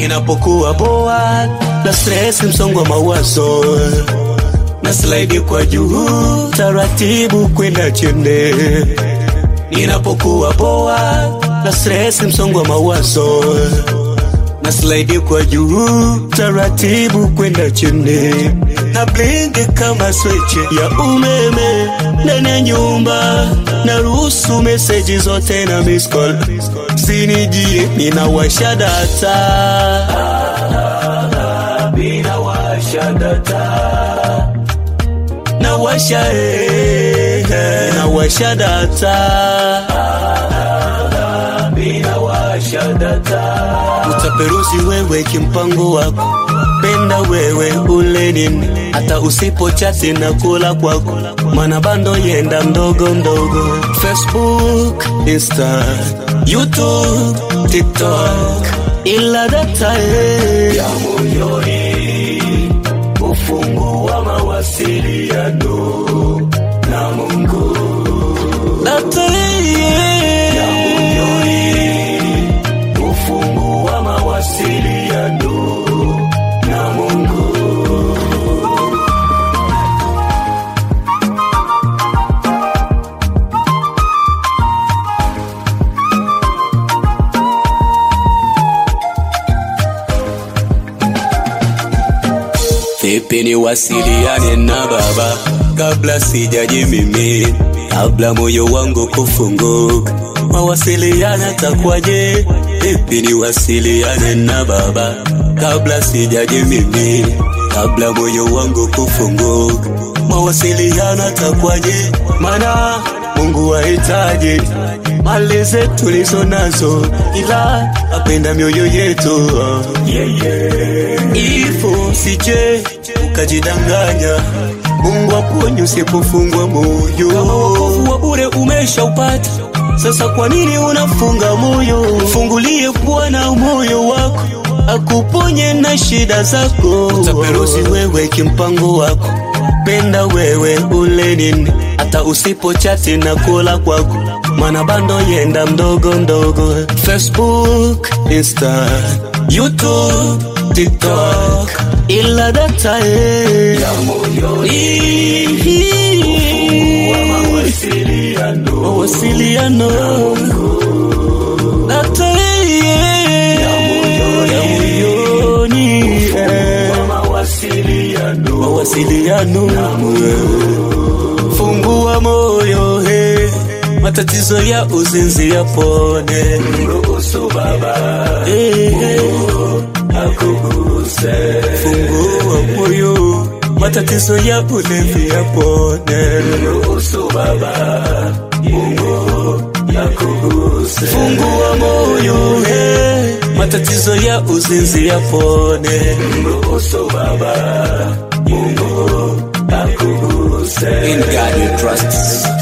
inapokuwa boa na stress, msongo wa mawazo na slide kwa juu taratibu kwenda chini, ninapokuwa boa na stress, msongo wa mawazo na slide kwa juu taratibu kwenda chini, na blink kama switch ya umeme ndani ya nyumba, na ruhusu meseji zote na miss call sinijie, ninawasha data, ninawasha data, nawasha eh, nawasha data, ninawasha data utaperuzi wewe kimpango wako penda wewe ule nini hata usipo chati na kula kwako mana bando yenda mdogo mdogo facebook insta youtube tiktok ila data eh. ya moyoni ufungu wa mawasiliano na mungu data eh. ya moyoni ufungu wa mawasiliano na Mungu. Vipi niwasiliane na Baba kabla sijaji mimi, kabla moyo wangu kufunguka, mawasiliano takwaje? Vipi niwasiliane na Baba kabla sijaji mimi, kabla moyo wangu kufunguka, mawasiliano takwaje? Maana Mungu wahitaji mali zetu tulizo nazo, ila apenda mioyo yetu yeah, yeah. Ifo sije ukajidanganya, Mungu aponye usipofungwa moyo. Kama wokovu wa bure umeshaupata, sasa kwa nini unafunga moyo? Fungulie Bwana moyo wako akuponye na shida zako. Utaperuzi wewe kimpango wako, penda wewe ule nini, hata usipo chati na kula kwako mana bando yenda mdogo mdogo, Facebook, Insta, YouTube, TikTok, ila data eh, ya moyoni mawasiliano data eh, ya moyoni eh, mawasiliano fungua moyo he matatizo ya uzinzi yapone, mruhusu Baba akuguse. Fungua moyo, matatizo ya ulevi yapone, mruhusu Baba Mungu akuguse. Fungua moyo, he, matatizo ya uzinzi yapone, mruhusu Baba Mungu akuguse. In God we trust.